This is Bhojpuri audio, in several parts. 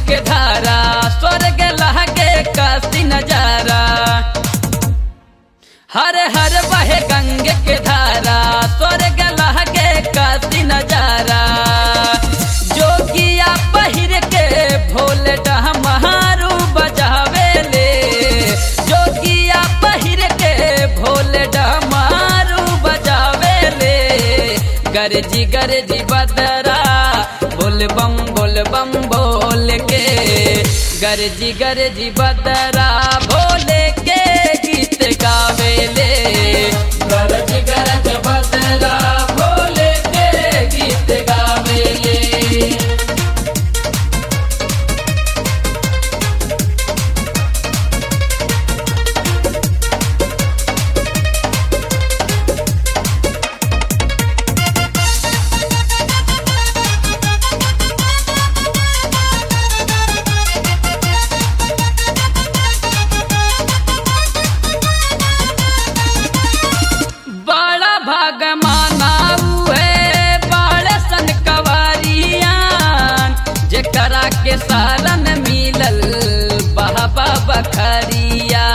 के धारा स्वर्ग लहके काशी नजारा हर हर बहे गंगे के धारा स्वर्ग लहके काशी नजारा जोगिया पहिर के भोले डहमारू बजावे ले जोगिया पहिर के भोले डहमारू बजावे ले गरजी गरजी बदरा बोल बम बोल बम बोल के गरजी गरजी बदरा भोले के गीत गावेले गरज गरज बदरा भोले के गीत गावेले बड़ा भाग मानाऊ है बड़े सन कवारियान जेकरा के सारन मिलल बाबा बखरिया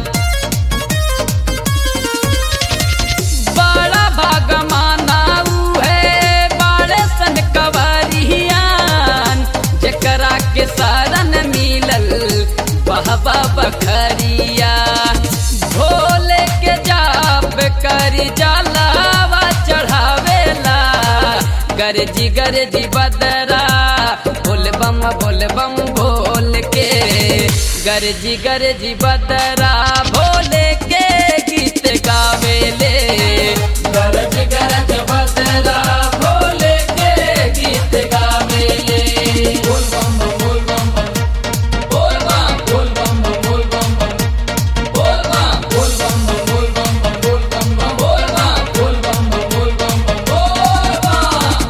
बड़ा भाग मानाऊ है बड़े सन कवारियान जेकरा के सारन मिलल बाबा बखरिया भोले के जाप करी जलावा चढ़ावेला गरजी गरजी बदरा बोल बम बोल बम बोल के गरजी गरजी बदरा भोले के गीत गावेले गरज गरज बदरा भोले के गीत गावेले बोल बम बम बोल बम बम बोल बम बोल बम बम बोल बम बोल बम बोल बम बम बोल बम बोल बम बोल बम बोल बम बोल बम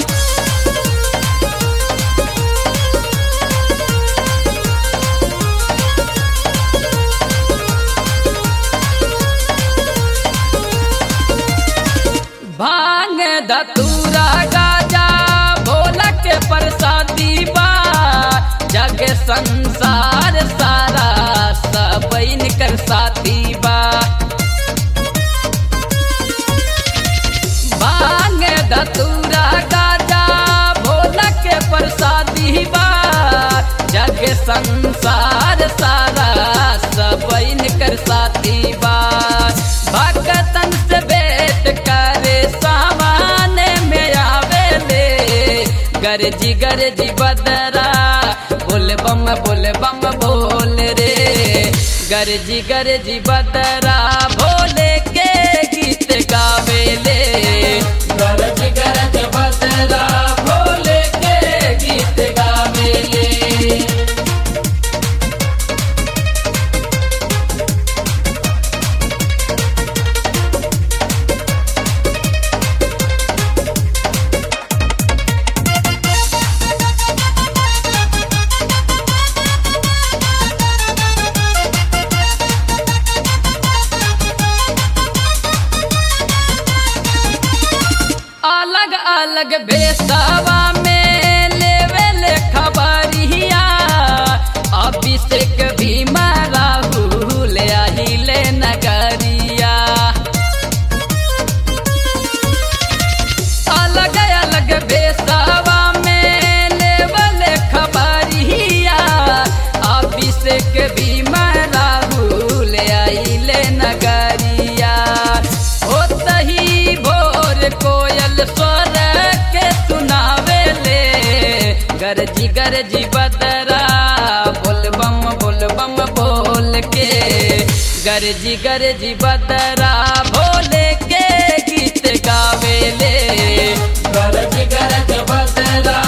भांग धतूरा गाजा भोला के प्रसादी बा जग संसार सारा सब कर साथी बा भांग धतूरा गाजा भोला के प्रसादी बा जग संसार सारा सब कर साथी बा भगतन से भेंट करे सामान में आवेले गरजी गरजी बदरा बोल बम बोल बम बोल रे गरजी गरजी बदरा भोले के गीत गावेले गरज गरज बदरा भोले के गीत गावेले अलग अलग बेसावा में लेवे ले खबरिया अभिषेक भी राहुल अहिले नगरिया अलग अलग बेसावा में लेवे ले खबरिया अभिषेक भी राहुल अहिले नगरिया होतही भोर कोयल स्वर के सुनावे ले गरजी गरजी बदरा बोल बम बोल बम बोल के गरजी गरजी बदरा भोले के गीत गावेले गरज गरज बदरा